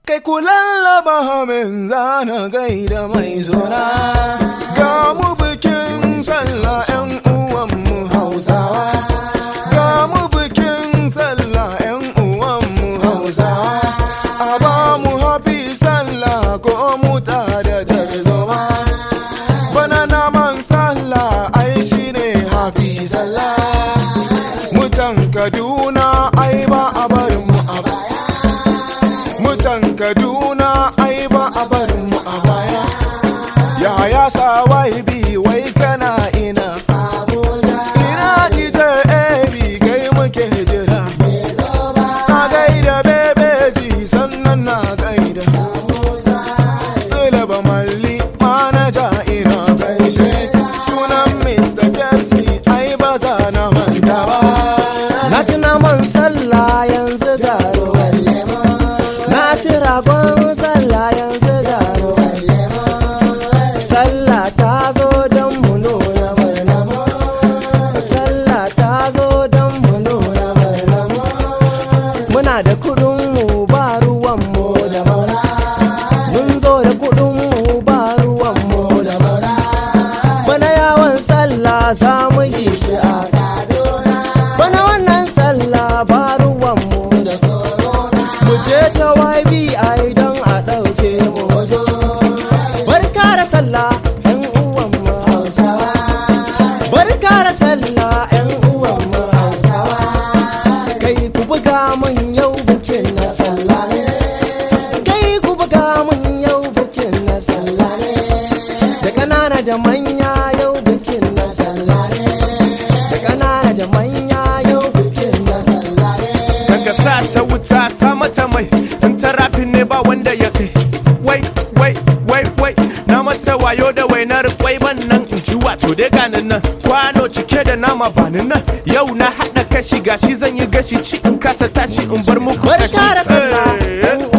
Kai ku lallaba min zana gaida mai zona. Ga mu bikin sallah 'yan uwanmu Hausawa. Ga mu bikin sallah 'yan uwanmu Hausawa. A ba mu hafi sallah ko mu ta da tarzoma. Bana naman sallah ai shi ne hafi sallah. Mutan Kaduna ai ba a barin mu a baya. Mutan Kaduna ai ba a barin mu a baya. Yaya sa wai bi wai kana ina. Ina ije ebi gai muke jira. Na gaida bebeji sannan na gaida. Sulaba malli manaja ina gaishe. Sunan Mr. Pepsi ai ba za na manta ba. Na ci naman sallah yanzu ga ruwan lemo. Na ci ragon sallah yanzu ga ruwan lemo. Sallah ta zo don mu nuna murna mu. Sallah ta zo don mu nuna murna mu. Muna da kuɗin mu ba ruwan mu da maula. Mun zo da kuɗin mu ba ruwan mu da maula. Bana yawon sallah za mu yi shi a Kaduna. Bana wannan sallah ba ruwanmu da corona. Mu je ta YBI don a ɗauke mu hoto. Barka da sallah ‘yan uwanmu Hausawa. Barka da sallah ‘yan uwanmu Hausawa. Kai ku buga mun yau bukin na sallah ne. Kai ku buga mun yau bukin na sallah ne. Da ƙanana da manya yau bukin na sallah ne. Da ƙanana da manya yau bukin na sallah ne. daga sa ta wuta sa mata mai in ta rafin ne ba wanda ya kai wai wai wai wai na mata wayo da wainar kwai ban nan in ji wato dai ganin nan kwano cike da nama bani nan yau na haɗa kashi gashi zan yi gashi ci in kasa tashi in bar muku Barka da sallah, Eh, ‘yan